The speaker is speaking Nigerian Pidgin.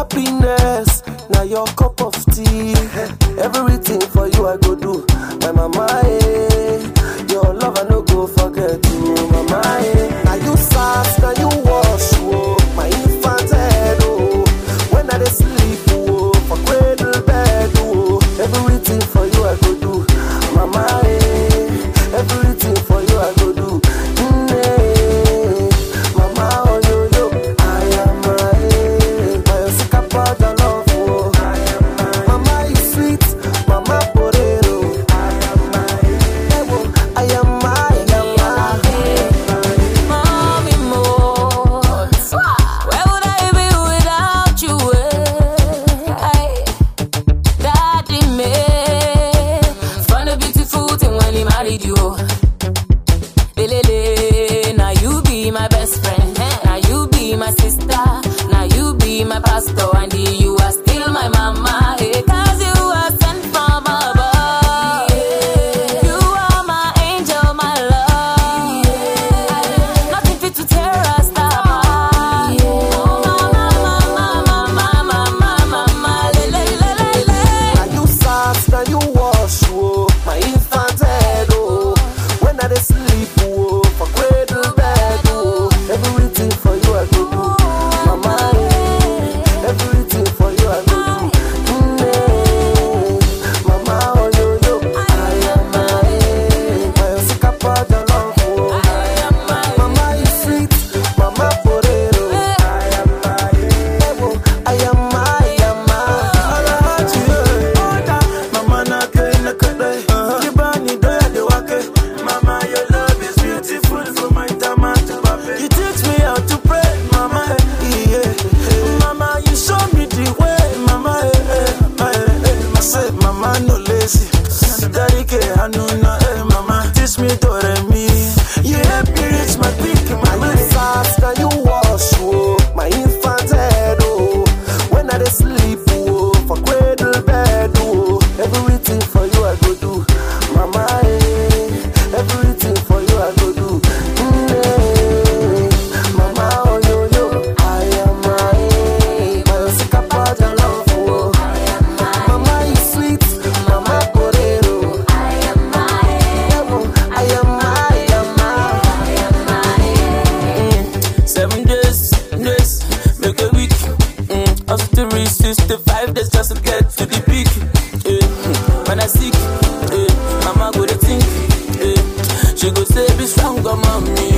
Happiness, now your cup of tea. Everything for you I go do. My mama, eh. Your love I no go forget you, mama, eh. Now you sass, now you wash, oh. My infant head, oh. When I dey sleep, oh. For cradle bed, oh. Everything for you I go do. Mama, eh. Everything for you I go do. Mm, eh. Mama, oh yo yo, I am my, my sick about your love, oh. Mama, you sweet, mama, potato. I am my, I am my, I am my. Mommy more. Where would I be without you? eh? Daddy me. Found a beautiful thing when he married you. Lelele, now you be my best friend. Now you be my sister. Now you be my pastor. And you are still my mama. eh, Cause you are sent from above. You are my angel, my love. Nothing fit to tear us apart. Oh, mama, mama, mama, mama, mama, le, le, le, le, le. Now you sass, now you wash, oh. My infant head, oh. When I dey sleep, oh. For cradle bed, oh. Everything for you I go do. Mama, eh. Everything for you I go do. Mm, eh. Mama, oh yo yo. I am my, my sick about your love, oh. Mama, you sweet, mama potato. I am my, I am my, I am my. Mama na kai na kadai Ki bani doya da wake Mama your love is beautiful from my tama to babe You teach me how to pray Mama eh, yeah Mama you show me the way Mama eh, eh, eh, eh. I say mama no lazy Daddy ke hanuna eh mama Teach me do re mi You help me reach my peak Now mama you fast, now you wash, oh. My infant head, oh. When I dey sleep, oh. For cradle bed, oh. Everything for you I go do. Mama, eh. Everything for you I go do. Mm, eh. Mama, oh yo yo. I am my, my sick about your love, oh. Mama, you sweet, mama potato. I am my, I am my. Seven days, days, make a week. Mm. After three, 65 days just to get to the peak. Eh. When I sick, eh. mama go to think. Eh. She go say, be stronger, mommy.